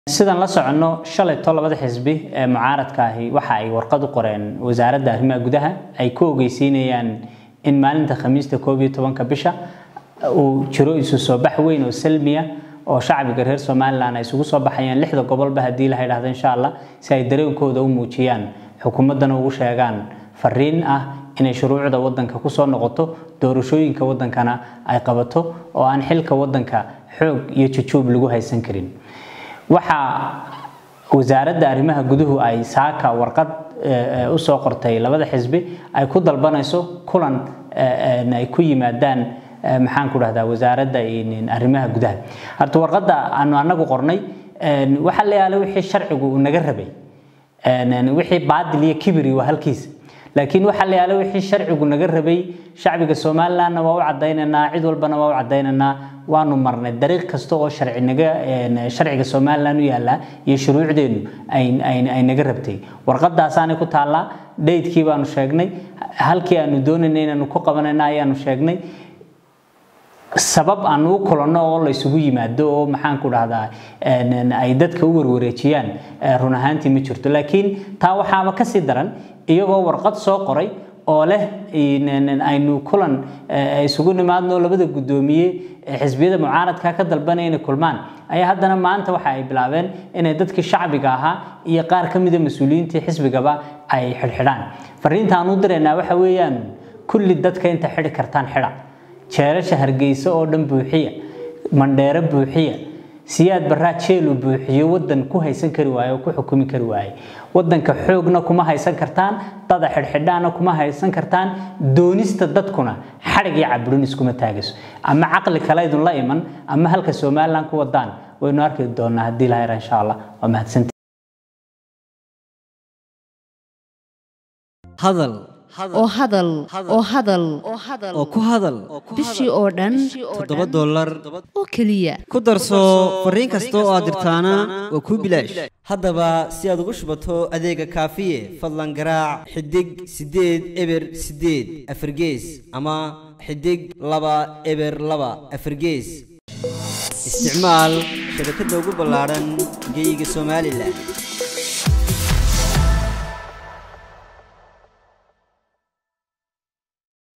sidaan la soconno shalayto labada xisbi ee mucaaradka ahi waxa ay warqad u qoreen wasaaradda arrimaha gudaha ay ku ogeysiinayaan in maalinta khamiista koob iyo tobanka bisha uu jiro isu soo bax weyn oo salmiya oo shacbiga reer somalilan ay isugu soo baxayaan lixda gobolba haddii la yidhaahdo insha allah si ay dareenkooda u muujiyaan xukuumaddana ugu sheegaan fariin ah inay shuruucda wadanka kusoo noqoto doorashooyinka wadankana ay qabato oo aan xilka wadanka xoog iyo jujuub lagu haysan karin waxaa wasaaradda arrimaha guduhu ay saaka warqad usoo qortay labada xisbi ay ku dalbanayso kulan ay ku yimaadaan maxaan ku dhahdaa wasaaradda arrimaha gudaha horta warqadda aanu anagu qornay waxa la yaala wixii sharcigu uu naga rabay wixii baadil iyo kibiri waa halkiisa laakiin waxa la yaala wixii sharcigu naga rabay shacbiga somalilandna waa u cadaynaynaa cid walbana waa u cadaynaynaa waanu marnay dariiq kasta oo sharci naga sharciga somaliland u yaala iyo shuruucdeenu ay naga rabtay warqadaasaanay ku taallaa dhaydkii baanu sheegnay halkii aanu doonaynay inaanu ku qabanayna ayaanu sheegnay sabab aan ugu kulanno oo la isugu yimaado oo maxaan ku dhahdaa ay dadka u warwareejiyaan run ahaantii ma jirto laakiin taa waxaaba kasii daran iyagoo warqad soo qoray oo leh aynu kulan isugu nimaadno labada guddoomiye xisbiyada mucaaradka ka dalbanaya inay kulmaan ayaa haddana maanta waxa ay bilaabeen inay dadkii shacbiga ahaa iyo qaar ka mida mas-uuliyiintii xisbigaba ay xidhxidhaan fariintaan u diraynaa waxa weeyaan kulli dadka inta xidhi kartaan xidha jeerasha hargeysa oo dhan buuxiya mandheero buuxiya siyaad baraa jeelu buuxiyo wadan ku haysan kari waaye oo ku xukumi kari waaye wadanka xoogna kuma haysan kartaan dada xidhxidhaana kuma haysan kartaan doonista dadkuna xadhig iyo caburin iskuma taagayso ama caqli kale idun la iman ama halka somaliland ku wadaan waynu arki doonaa haddii la hayra insha allah waa mahadsanti hadal oo hadal oo hadal oo ku hadal bishii oo dhan toddoba dollar oo keliya ku darso fariin kasta oo aad dirtaana waa kuu bilaash haddaba si aad ugu shubato adeega kaafiye fadlan garaac xidig siddeed eber siddeed afargees ama xidig laba eber laba afargees isticmaal shabakadda ugu ballaadhan geeyiga somalilan